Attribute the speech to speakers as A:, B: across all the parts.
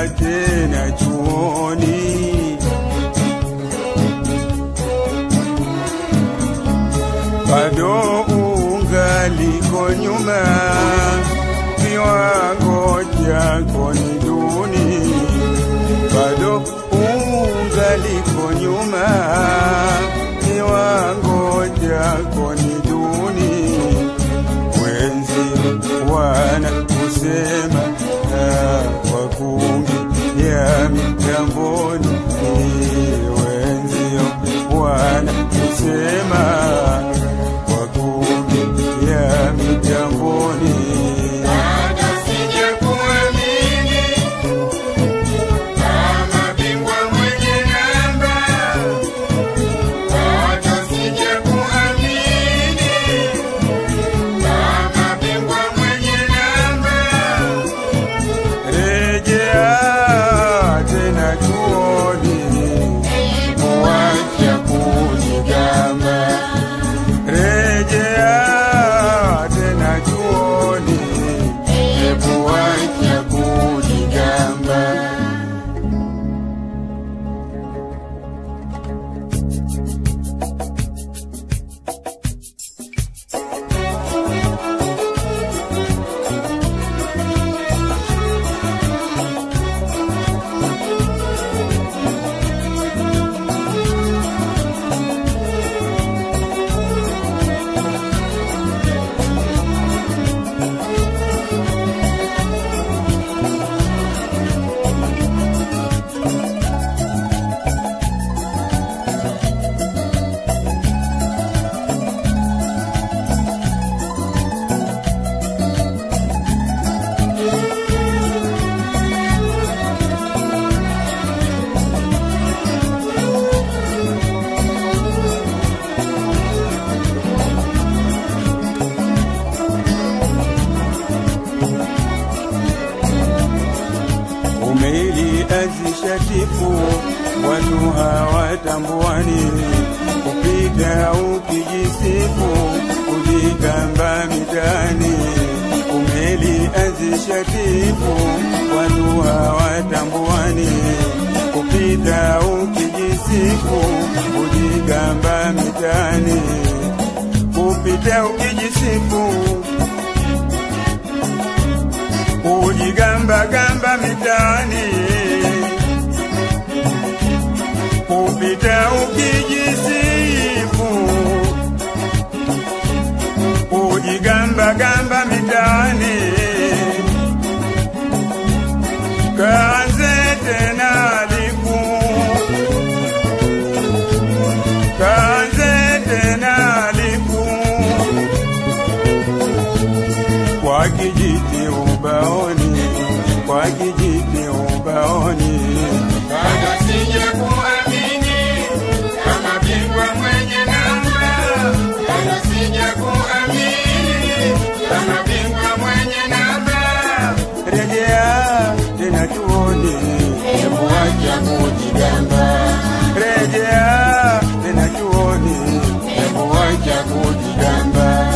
A: tena chuoni bado ungaliko nyuma, kiwango chako ni duni, bado ungaliko nyuma, kiwango chako ni duni. Wenzi wana kusema ah, kwa kungi ya mitamboni, wenzio wana kusema kwa kungi ya mitamboni.
B: Bado sijakuamini kama bingwa mwenye namba, bado sijakuamini kama bingwa mwenye namba.
A: Rejea tena chuoni, mwacha kujigamba. Rejea tena chuoni, hebu wacha kujigamba. Umeliazisha tifu, watu hawatambuani, kupita ukijisifu, kujigamba mitaani. Umeliazisha tifu, watu hawatambuani, kupita ukijisifu, kujigamba mitaani, kupita ukijisifu kujigamba gamba mitaani, kupita ukijisifu, kujigamba gamba mitaani, kaanze tena liku, kaanze tena liku kwa kijiti ubaoni, kwa kijiti ubaoni,
B: Bado sijakuamini kama bingwa mwenye namba, bado sijakuamini kama bingwa mwenye namba.
A: rejea tena tuone, hebu wacha kujigamba, rejea tena tuone, hebu wacha kujigamba.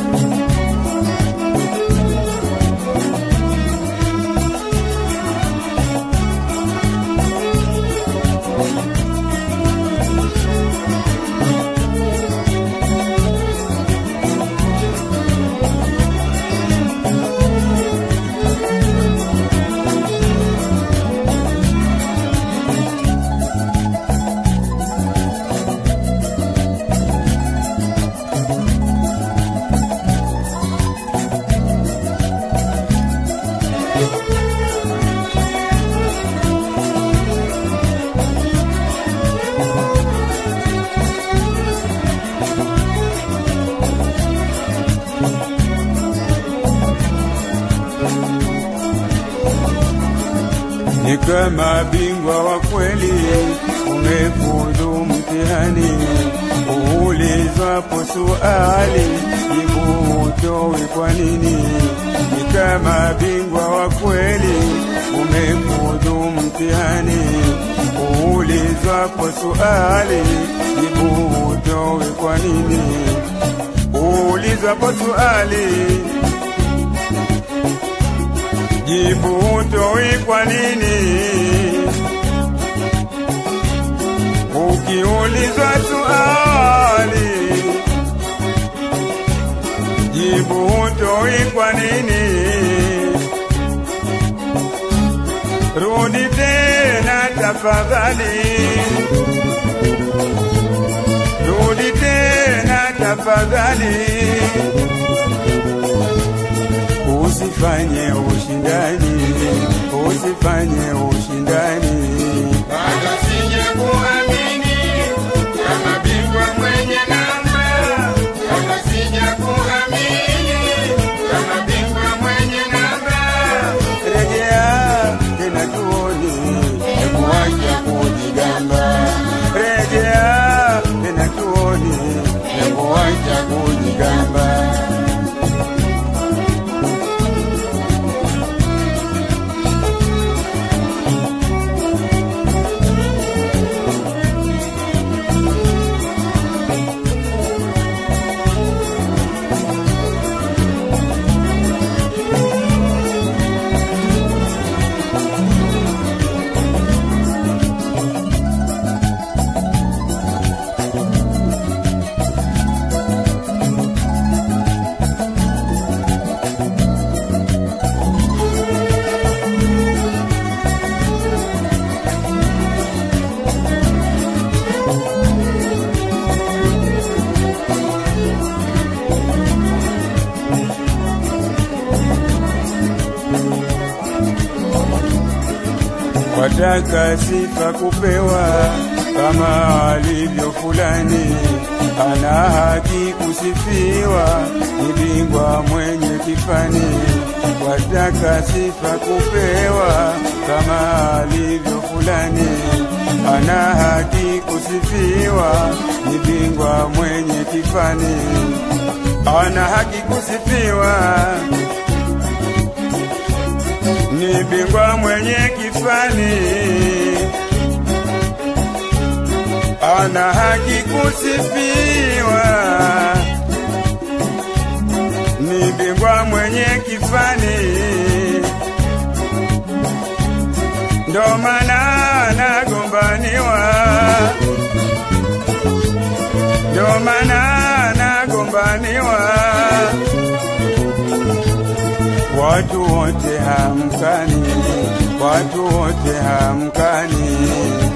A: ni kama bingwa wa kweli, umefuzu mtihani. Uulizwapo suali, jibu utowe kwa nini? Ni kama bingwa wa kweli, umefuzu mtihani. Uulizwapo suali, jibu utowe kwa nini? Uulizwapo suali jibu hutoi kwa nini? Ukiulizwa swali, jibu hutoi kwa nini? Rudi tena tafadhali, rudi tena tafadhali, usifanye ushindani, usifanye ushindani.
B: bado sijakuamini kama bingwa mwenye namba, bado sijakuamini kama bingwa mwenye namba.
A: Rejea tena tuone, hebu acha kujigamba. Rejea tena tuone, hebu acha kujigamba. wataka sifa kupewa kama alivyo fulani, ana haki kusifiwa, ni bingwa mwenye kifani. Wataka sifa kupewa kama alivyo fulani, ana haki kusifiwa, ni bingwa mwenye kifani, ana haki kusifiwa ni bingwa mwenye kifani, ana haki kusifiwa. Ni bingwa mwenye kifani, ndo maana anagombaniwa, ndo maana anagombaniwa watu wote hamkani, watu wote hamkani.